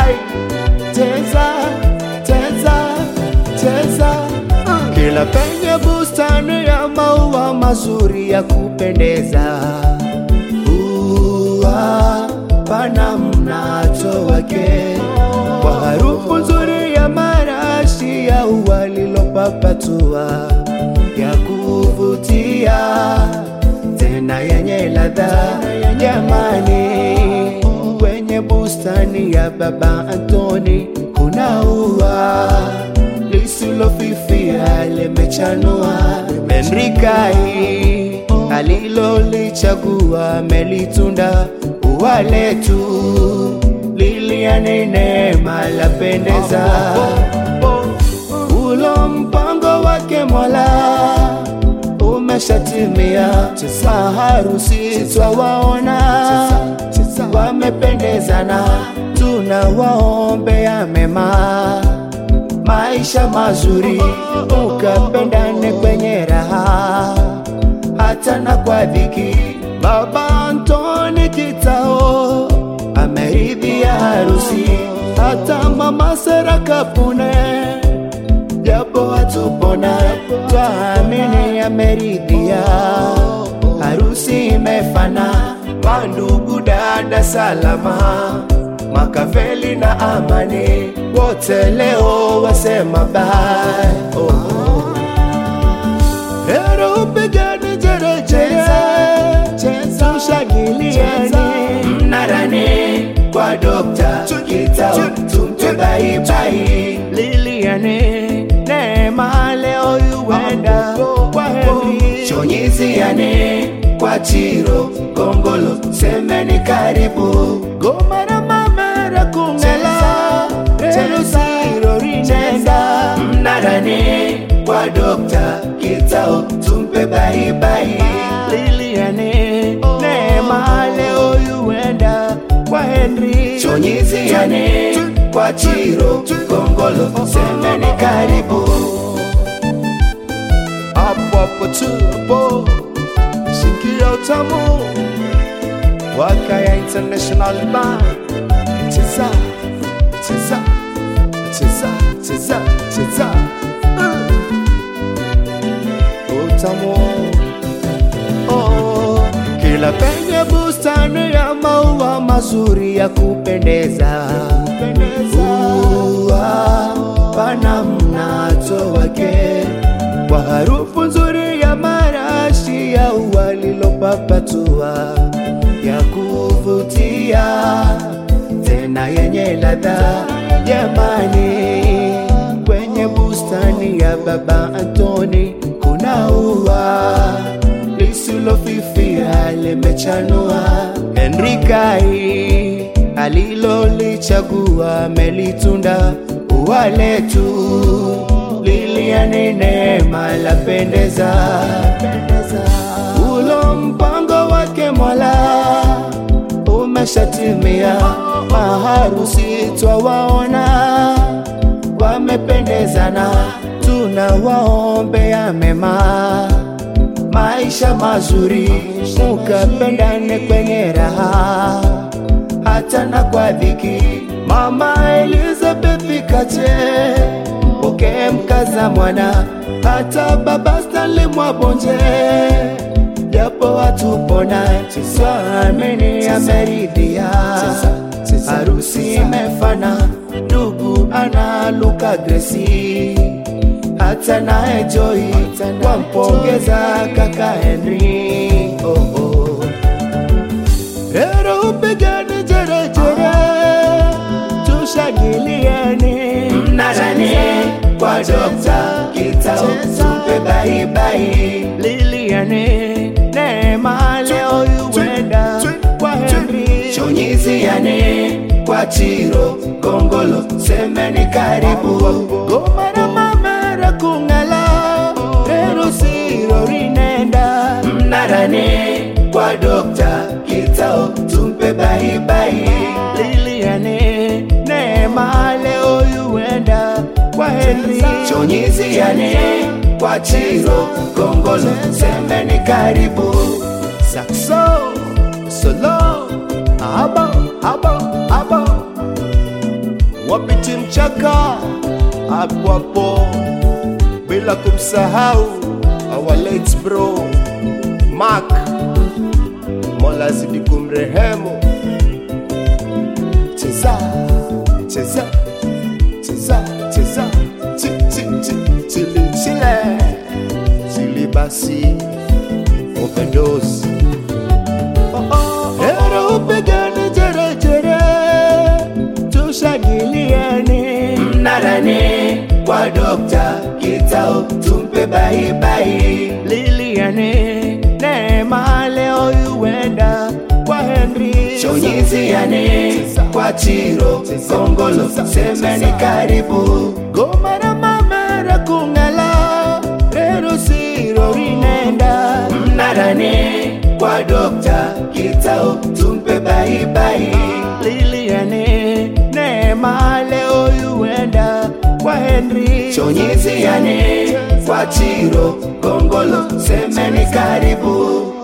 ai cheza cheza cheza uh. kila penye bustani ya maua mazuri ya kupendeza ua pana mnato wake kwa harufu nzuri ya marashi ya ua lilopapatua ya kuvutia tena yenye ladha jamani kwenye bustani ya baba Antoni kuna ua lisilofifia limechanua Menrikai alilolichagua melitunda ua letu liliane neema lapendeza ulo mpango wake Mola umeshatimia, maharusi twawaona wamependezana, tunawaombea mema, maisha mazuri, ukapendane kwenye raha hata na kwa dhiki. Baba Antoni Kitao ameridhia harusi, hata mama Sera Kapune japo hatupona, twaamini ameridhia. Harusi imefana, mandugu dada salama, Makaveli na Amani wote leo wasema bye. Oh. Hero upigane jerejere, tushangiliane mnarani kwa Dokta Kitao, tumpe baibai Liliane Neema leo yuenda kwa Henry Chonyiziane kwa Chiro Gongolo semeni karibu Goma na Mamera Kungela Rero Siro Rinenda Mnarani kwa Dokta Kitao tumpe baibai Liliane Neema leo yuenda kwa Henry Chonyiziane kwa Chiro Gongolo semeni karibu hapo hapo tu hapo shikia utamu Wakaya International Band cheza cheza cheza cheza cheza uh. utamu oh. kila penye bustani ya maua mazuri ya kupendeza ua pana mnato wake kwa harufu nzuri ya marashi ya ua lilopapatua ya kuvutia tena yenye ladha jamani kwenye bustani ya baba Antoni kuna ua lisilofifia limechanua Henrikai alilolichagua melitunda ua letu liliane neema lapendeza ulo mpango wake Mola umeshatimia, maharusi twawaona wamependezana, tunawaombea mema, maisha mazuri, mukapendane kwenye raha hata na kwa dhiki. Mama Elizabeth Kache mpokee mkaza mwana, hata baba Stanley Mwabonje japo hatupona, twaamini ameridhia. Harusi imefana, ndugu analuka Gresi, hata naye Joy wampongeza kaka Henry. Oh, oh. Rero upigane jerejere, tushangiliane mnarani kwa Dokta Kitao, tupe baibai Liliane Neema leo yuenda kwa Henry Chonyiziane kwa Chiro Gongolo semeni karibu Goma na Mamera Kungala Rero Siro Rinenda Mnarani kwa Dokta Kitao tumpe baibai Liliane Neema leo yuenda kwa Henry Chonyiziane kwa Chiro Gongolo semeni karibu Saxo Solo Abo Abo Abo hapo hapo, bila kumsahau our late bro Mark, Mola zidi kumrehemu. Cheza cheza cheza cheza chi chi chi chili chile chili basi overdose oh, oh, Hero upigane jere jere tushangiliane mnarane kwa dokta kitao tumpe baibai liliane neema leo yuenda kwa Henry chonyiziane kwa chiro kongolo semeni karibu goma na mamera kungala rero siro rinenda mnarane kwa dokta kitao tumpe baibai liliane neema leo yuenda kwa Henry chonyiziane kwa chiro kongolo semeni karibu